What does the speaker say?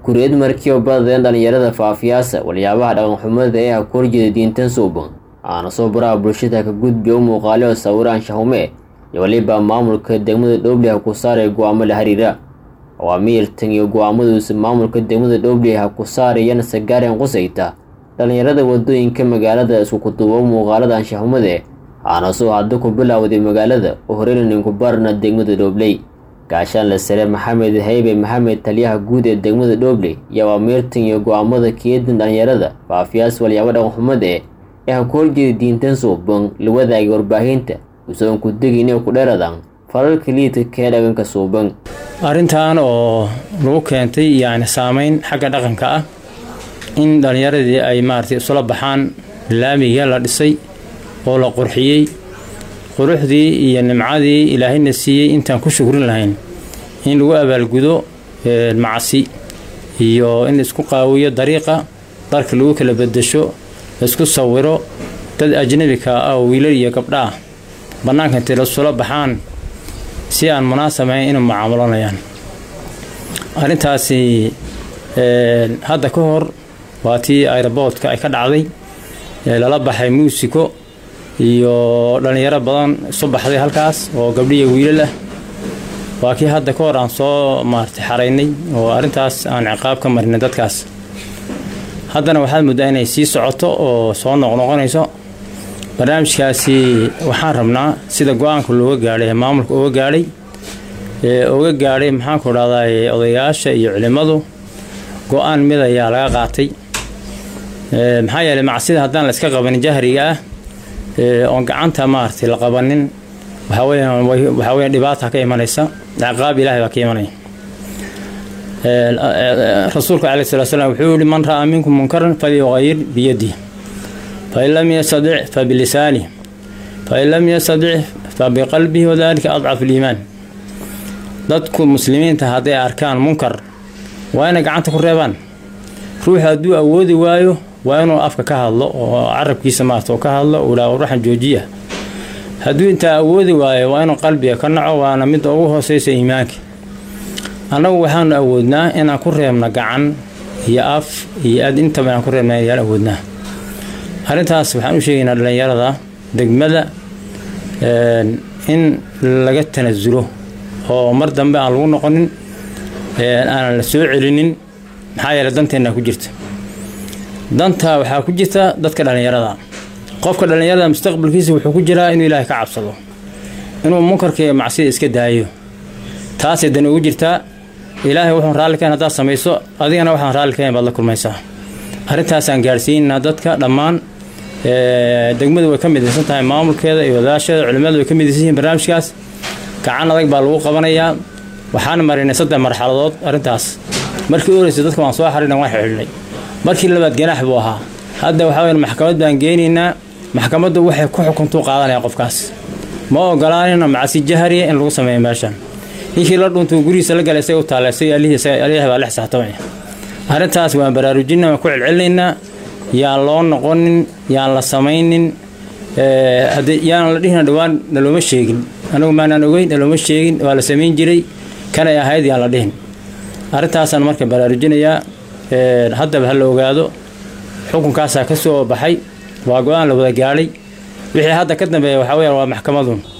kuriyad markii oo badadeen dhallinyarada faafiyaasa waliyaabaha dhaqanxumada ee ha ku horjeeda diintan suuban aana soo baraha bulshada ka gudbiya u muuqaale oo sawiraan shahume iyo weliba maamulka degmada dhowble ha ku saaraya go-aamo la xiriira awaamiirtan iyo go-aamaduusa maamulka degmada dhowble ha ku saarayana sagaaren qusayta dhallinyarada wadooyinka magaalada isku kuduubo muuqaalada anshahumade aana soo hadda ku bilaawday magaalada oo horeynaninku barna degmada dhoobley gaashaanle sare maxamed haybe maxamed taliyaha guud ee degmada dhoobley iyo awaamiirtan iyo go-aamada keedan dhallinyarada faafiyaas walyaabo dhaqanxumade ee ha ku horjeeda diintan suuban la wadaagay warbaahinta usoon ku degin inay ku dheeradan falalka liidka kee dhaganka suuban arrintan oo lagu keentay yacni saameyn xagga dhaqanka ah in dhallinyaradii ay maaragtay isula baxaan laamiga la dhisay oo la qurxiyey quruxdii iyo nimcadii ilaahayna siiyey intaan ku shukrin lahayn in lagu abaalgudo macasi iyo in isku qaawiyo dariiqa darka lagu kala bedesho laisku sawiro dad ajnabika ah oo wiilal iyo gabdha ah bannaanka intay lasula baxaan si aan munaasabahayn inay mucaamalanayaan arrintaasi hadda ka hor waa tii aeroboortka ay ka dhacday lala baxay muusiko iyo dhallinyaro badan isu baxday halkaas oo gabdhiya wiilal ah waa kii hadda ka hor aan soo maartay xaraynay oo arrintaas aan ciqaab ka marinay dadkaas haddana waxaad muddaa inay sii socoto oo soo noqnoqonayso barnaamijkaasi waxaan rabnaa sida go-aanka looga gaadhay maamulka uga gaadhay uga gaadhay maxaanku dhahdaa odayaasha iyo culimmadu go-aan mid ayaa laga qaatay maxaa yeeley macsida haddaan la iska qabanin jahriga ah oon gacanta maaragtay la qabanin waxaa weyaan waxaa weyan dhibaata ka imanaysa ciqaab ilaahay baa ka imanaya rasuulka caleyh salatu slam wuxuu yihi man ra'aa minkum munkaran falyuqayir biyadih fain lam yastadic fabilisaani fain lam yastadic fabiqalbihi wadalika adcafu liimaan dadku muslimiinta hadday arkaan munkar waa inay gacanta ku reebaan ruuxu hadduu awoodi waayo waa inuu afka ka hadlo oo carabkiisa maarta oo ka hadlo uu dhaa ruuxan joojiya hadduu intaa awoodi waayo waa inuu qalbiga ka naco waana midda ugu hooseysa iimaanka annagu waxaanu awoodnaa inaan ku reebna gacan iyo af iyo ad intaba inaan ku reebna ayaan awoodnaa arrintaas waxaan u sheegaynaa dhallinyarada degmada in laga tanasulo oo mar dambe aan lagu noqonin aanan la soo celinin maxaa yeele danteenna ku jirta danta waxaa ku jirta dadka dhallinyarada qofka dhallinyarada mustaqbalkiisa wuxuu ku jiraa inuu ilaahay ka cabsado inuu munkarka iyo macsida iska daayo taasay dan ugu jirtaa ilaahay wuxuun raalli kahayn haddaad samayso adigana waxaan raalli kahayn baad la kulmaysaa arrintaasaan gaadhsiinaynaa dadka dhammaan degmadu way ka midaysan tahay maamulkeeda iyo wadaasheeda culimmadu way ka midaysan yihiin barnaamijkaas gacan adag baa lagu qabanayaa waxaan marinay saddex marxaladood arrintaas markii u horeysa dadka waan soo xariirna waan xidhiidhnay markii labaad ganaax buu ahaa hadda waxaa weya maxkamad baan geenaynaa maxkamaddu waxay ku xukuntuu qaadanaya qofkaas ma ogolaanina macasi jahariya in lagu sameeyo meeshan ninkii la dhuntuu gurihiisa la galay say u taalla isaga alihi baa lix saxtamaya arrintaas waan baraarujinna waan ku celcelinaynaa yaan loo noqonin yaan la samaynin yaan la dhihina dhowaan nalooma sheegin anagu maanaan ogeyn nalooma sheegin waa la samayn jiray kanay ahayd yaan la dhihin arrintaasaan marka baraarujinayaa haddaba ha la ogaado xukunkaasaa ka soo baxay waa go-aan la wada gaadhay wixii hadda ka dambeeya waxaa weyaan waa maxkamadun